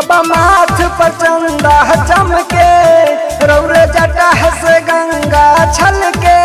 बाबा माथ पर चंदा चमके रौर जटा से गंगा छलके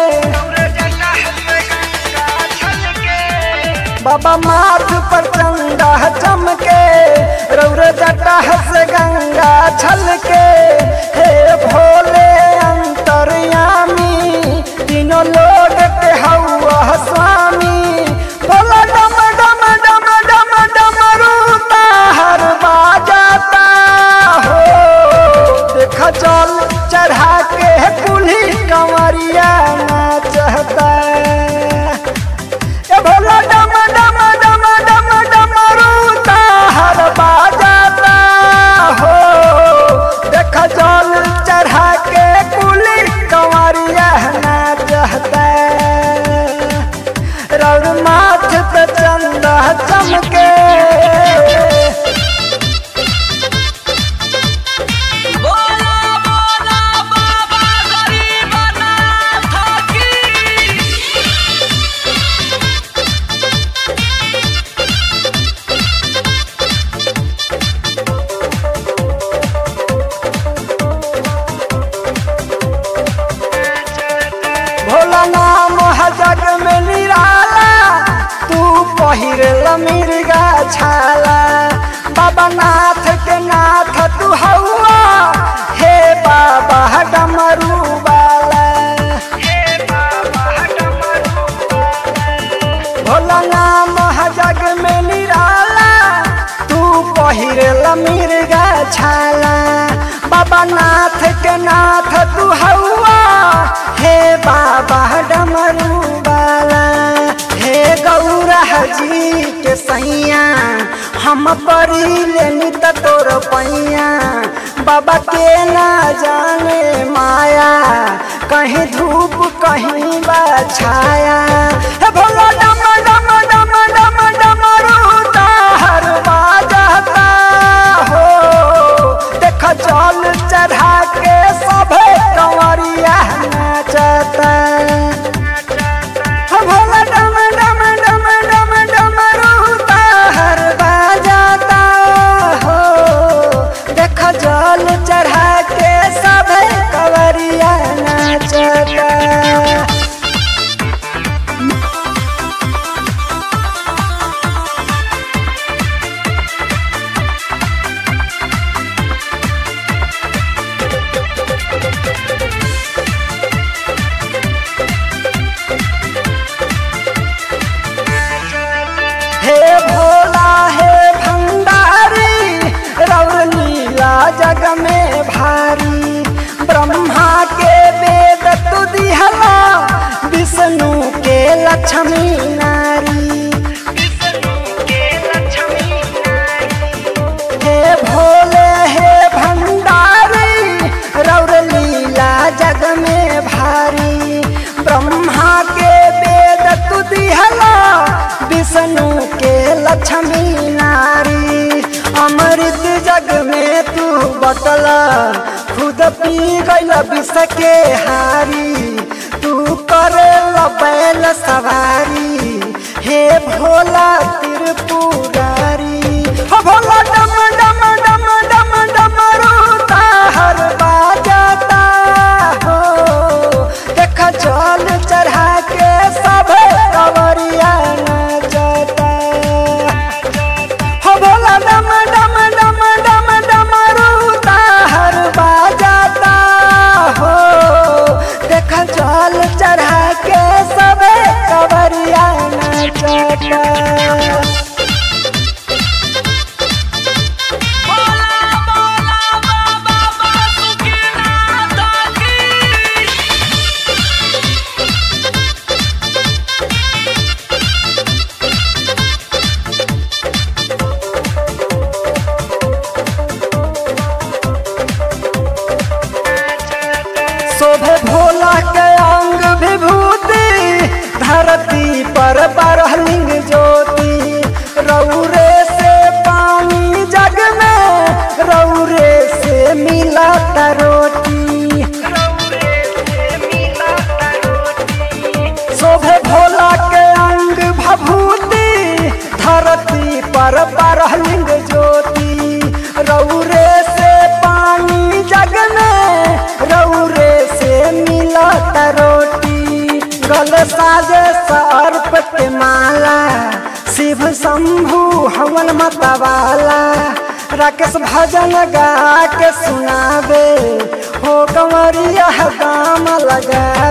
बाबा माथ पर चंदा चमके रौर जटा से गंगा छलके हे भोले अंतर्यामी तीनों लोग के हौआ स्वामी भोला डम डम डम डम डम रूता हर बाजाता हो देखा चल चढ़ा के कुल्ही कंवरिया नाचता ए भोला डम डम डम डम डम रूता हर बाजाता हो देखा चल चढ़ा के कुल्ही कंवरिया नाचता रौर माथ पे चंदा चमके बोला बोला बाबा गरीबनाथ की भोला नाम है जग में निराला तू पहिर मिर्गा छाला बाबा नाथ के नाथ तू हौआ हे बाबा डमरू वाला भोला नाम है जग में निराला तू पहिर मिर्गा छाला बाबा नाथ के नाथ तू हौआ हे बाबा डमरू वाला हे गौरा जी के सैया हम परी लेनी त तोर पैया बाबा के ना जाने माया कहीं धूप कहीं बा छाया हे भोला डम डम डम डम डम रूता हर बाजता हो देख जल चढ़ा के सभे कंवरिया नाचता हो भोला डम डम डम डम डम रूता हर बाजता हो देख जल चढ़ा के सभे कंवरिया नाचता हे भोला हे भंडारी रौर लीला जग में भारी ब्रह्मा के वेद तु दिहला विष्णु के लक्ष्मी नारी हे भोले हे भंडारी रौर लीला जग में भारी ब्रह्मा के वेद तु दिहला विष्णु के लक्ष्मी नारी अमृत जग में तू बटला खुद पी गईल विष के हारी तू करे बैल सवारी हे भोला त्रिपुरारी हो भोला डम डम डम डम डम रूता हर बाजता हो देख जल चढ़ा के सब कंवरिया नाचता हो भोला डम डम डम डम डम रूता हर बाजता हो देख जल चढ़ा के सब कंवरिया नाचता बोला बोला बाबा बासुकीनाथ की शोभे भोला के अंग विभूति धरती पर बरहलिंग ज्योति रौरे से पानी जग में रौरे से मिला रोटी शोभे भोला के अंग भभूति धरती पर बरहलिंग ज्योति रौ शैल साजे सर्प के माला शिव शंभु हवन मतवाला राकेश भजन गा के सुनावे हो कंवरिया दाम लगा